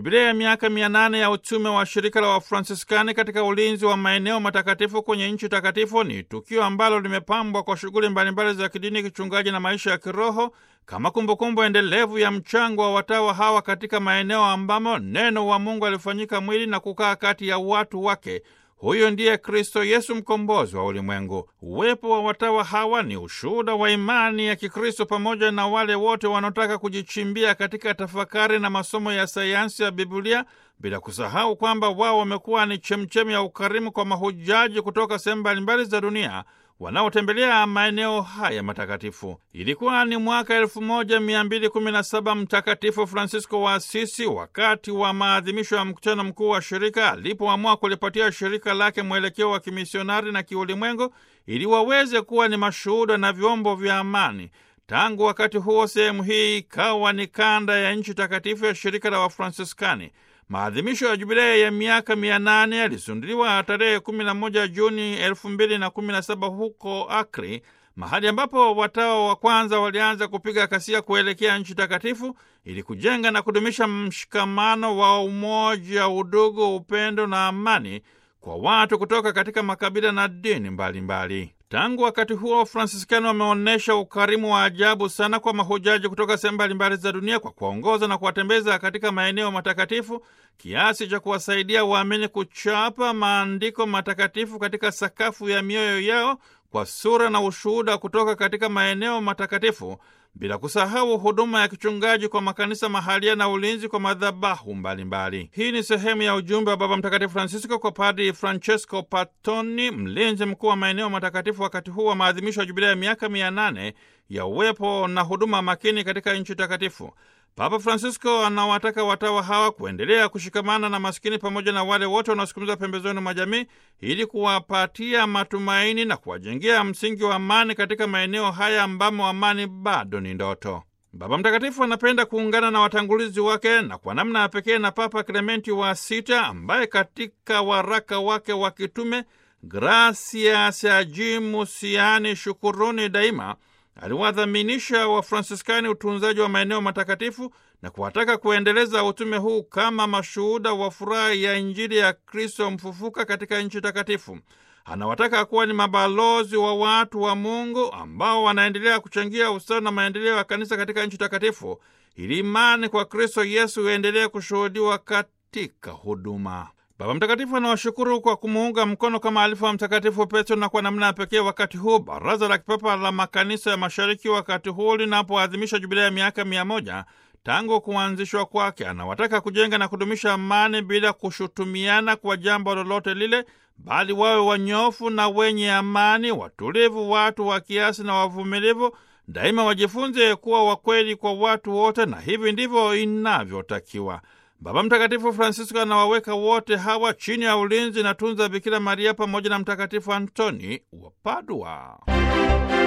Jubilei ya miaka mia nane ya utume wa shirika la Wafransiskani katika ulinzi wa maeneo matakatifu kwenye nchi takatifu ni tukio ambalo limepambwa kwa shughuli mbalimbali za kidini, kichungaji na maisha ya kiroho kama kumbukumbu endelevu ya mchango wa watawa hawa katika maeneo ambamo neno wa Mungu alifanyika mwili na kukaa kati ya watu wake. Huyo ndiye Kristo Yesu, mkombozi wa ulimwengu. Uwepo wa watawa hawa ni ushuhuda wa imani ya Kikristo pamoja na wale wote wanaotaka kujichimbia katika tafakari na masomo ya sayansi ya Biblia, bila kusahau kwamba wao wamekuwa ni chemchemi ya ukarimu kwa mahujaji kutoka sehemu mbalimbali za dunia wanaotembelea maeneo haya matakatifu. Ilikuwa ni mwaka 1217 Mtakatifu Francisco wa Asisi, wakati wa maadhimisho ya mkutano mkuu wa shirika, alipoamua kulipatia shirika lake mwelekeo wa kimisionari na kiulimwengu, ili waweze kuwa ni mashuhuda na vyombo vya amani. Tangu wakati huo, sehemu hii ikawa ni kanda ya nchi takatifu ya shirika la Wafransiskani. Maadhimisho ya jubilei ya miaka mia nane yalisunduliwa tarehe 11 Juni 2017 huko Akri, mahali ambapo watawa wa kwanza walianza kupiga kasia kuelekea nchi takatifu ili kujenga na kudumisha mshikamano wa umoja, udugu, upendo na amani kwa watu kutoka katika makabila na dini mbalimbali mbali. Tangu wakati huo Wafransiskani wameonyesha ukarimu wa ajabu sana kwa mahujaji kutoka sehemu mbalimbali za dunia kwa kuwaongoza na kuwatembeza katika maeneo matakatifu kiasi cha kuwasaidia waamini kuchapa maandiko matakatifu katika sakafu ya mioyo yao kwa sura na ushuhuda kutoka katika maeneo matakatifu, bila kusahau huduma ya kichungaji kwa makanisa mahalia na ulinzi kwa madhabahu mbalimbali. Hii ni sehemu ya ujumbe wa Baba Mtakatifu Francisco kwa Padri Francesco Patoni, mlinzi mkuu wa maeneo matakatifu, wakati huu wa maadhimisho ya jubilei ya miaka mia nane ya uwepo na huduma makini katika nchi takatifu. Papa Francisco anawataka watawa hawa kuendelea kushikamana na maskini pamoja na wale wote wanaosukumizwa pembezoni mwa jamii ili kuwapatia matumaini na kuwajengea msingi wa amani katika maeneo haya ambamo amani bado ni ndoto. Baba Mtakatifu anapenda kuungana na watangulizi wake na kwa namna ya pekee na Papa Klementi wa Sita ambaye katika waraka wake wa kitume Gratias Agimus, yaani shukuruni daima aliwadhaminisha Wafransiskani utunzaji wa maeneo matakatifu na kuwataka kuendeleza utume huu kama mashuhuda wa furaha ya Injili ya Kristo mfufuka katika nchi takatifu. Anawataka kuwa ni mabalozi wa watu wa Mungu ambao wanaendelea kuchangia ustawi na maendeleo ya kanisa katika nchi takatifu, ili imani kwa Kristo Yesu iendelee kushuhudiwa katika huduma. Baba Mtakatifu anawashukuru kwa kumuunga mkono kama alifu wa Mtakatifu Petro, na kwa namna ya pekee wakati huu Baraza la Kipapa la Makanisa ya Mashariki, wakati huu linapoadhimisha jubilei ya miaka mia moja tangu kuanzishwa kwake, anawataka kujenga na kudumisha amani bila kushutumiana kwa jambo lolote lile, bali wawe wanyofu na wenye amani, watulivu, watu wa kiasi na wavumilivu, daima wajifunze kuwa wakweli kwa watu wote, na hivi ndivyo inavyotakiwa. Baba Mtakatifu Francisco anawaweka wote hawa chini ya ulinzi na tunza Bikira Maria pamoja na Mtakatifu Antoni wa Padua.